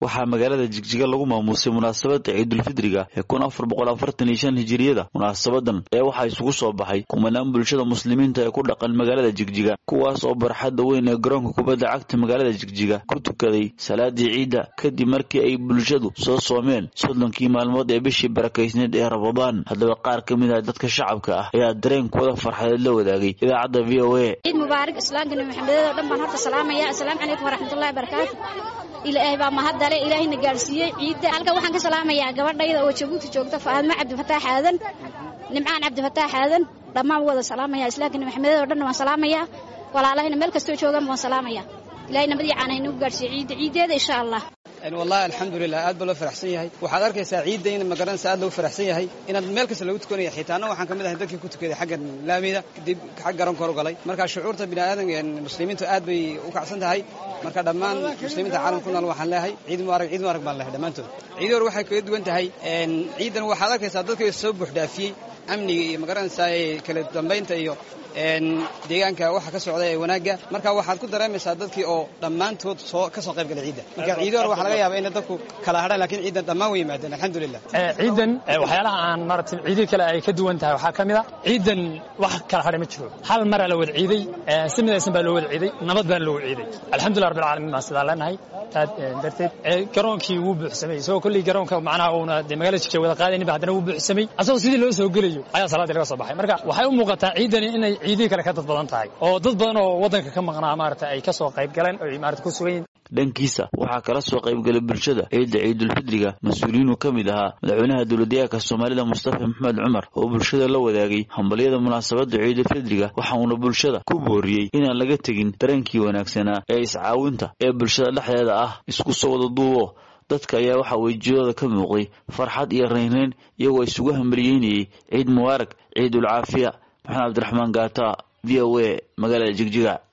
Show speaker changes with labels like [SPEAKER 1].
[SPEAKER 1] waxaa magaalada jigjiga lagu maamuusay munaasabada ciidulfidriga ee kun afar boqol afartan iyo shan hijiriyada munaasabadan ee waxaa isugu soo baxay kumanaan bulshada muslimiinta ee ku dhaqan magaalada jigjiga kuwaas oo barxadda weyn ee garoonka kubadda cagta magaalada jigjiga ku tukaday salaadii ciidda kadib markii ay bulshadu soo soomeen soddonkii maalmood ee bishii barakaysneed ee rabadaan haddaba qaar ka mid ah dadka shacabka ah ayaa dareenkooda farxadeed la wadaagay idaacadda v o a
[SPEAKER 2] ciid mubaarak islaamkana maxamedeed oo dhan baan horta salaamaya assalaamu calaykum waraxmatullahi barakaatu ilaahay baa mahadale ilaahayna gaadhsiiyey ciidda halkan waxaan ka salaamayaa gabadhayda oo jabuuti joogta faadmo cabdifataax aadan nimcaan cabdifataax aadan dhammaan wada salaamaya islaamkana maxamedeed oo dhan waan salaamayaa walaalahayna meel kastoo joogaan waan salaamaya ilahay nabadii caana inagu gaadhsiiyo ciidda ciiddeeda insha allah
[SPEAKER 3] wallahi alxamdulilah aad baa loo faraxsan yahay waxaad arkaysaa ciidda in magaranaysa aad loogu faraxsan yahay inaad meel kasta lagu tukanaya xitaana waxaan ka mid ahay dadkii ku tukaday xagga laamida kadib xag garoonka hor galay marka shucuurta bini'aadan muslimiintu aad bay u kacsan tahay marka dhammaan muslimiinta caalamka ku nool waxaan leeyahay ciid mubarak ciid mubarak baan leeyahay dhammaantood ciidii hore waxay kaga duwan tahay ciidan waxaad arkaysaa dadkii soo buux dhaafiyey amniga iyo magaranaysaa kala dambaynta iyo deegaanka waxa ka socda ee wanaagga marka waxaad ku dareemaysaa dadkii oo dhammaantood soo ka soo qayb galay ciidda marka ciidii hore waxaa laga yaabaa inay dadku kala hadhaan lakiin ciidan dhammaan way yimaadeen alxamdulilah
[SPEAKER 4] ciidan waxyaalaha aan maaragtay ciidii kale ay ka duwan tahay waxaa ka mid a ciidan wax kala hadhay ma jiro hal maraa la wada ciiday si midaysan baa loo wada ciiday nabad baan loo wada ciiday alxamdulillah rabbil caalamiin baan sidaa leenahay taad darteed garoonkii wuu buuxsamay isagoo kolley garoonka macnaha uuna dee magaalada jigjiga wada qaadayninba haddana wuu buuxsamay asagoo sidii loo soo gelayo ayaa salaadii laga soo baxay marka waxay u muuqataa ciidani inay ciidihii kale ka dad badan tahay oo dad badan oo waddanka ka maqnaa maarata ay ka soo qayb galeen oo maarata ku sugan yihin
[SPEAKER 1] dhankiisa waxaa kala soo qaybgalay bulshada ciidda ciidulfidriga mas-uuliyiinuu ka mid ahaa madaxweynaha dowladdeegaanka soomaalida mustafa maxamed cumar oo bulshada la wadaagay hambalyada munaasabadda ciidulfidriga waxa uuna bulshada ku booriyey inaan laga tegin dareenkii wanaagsanaa ee iscaawinta ee bulshada dhexdeeda ah isku soo wada duubo dadka ayaa waxaa wejiyadooda ka muuqday farxad iyo raynrayn iyagoo isugu hambalyeynayey ciid mubaarak ciidul caafiya maxamed cabdiraxmaan gaata v o a magaalada jigjiga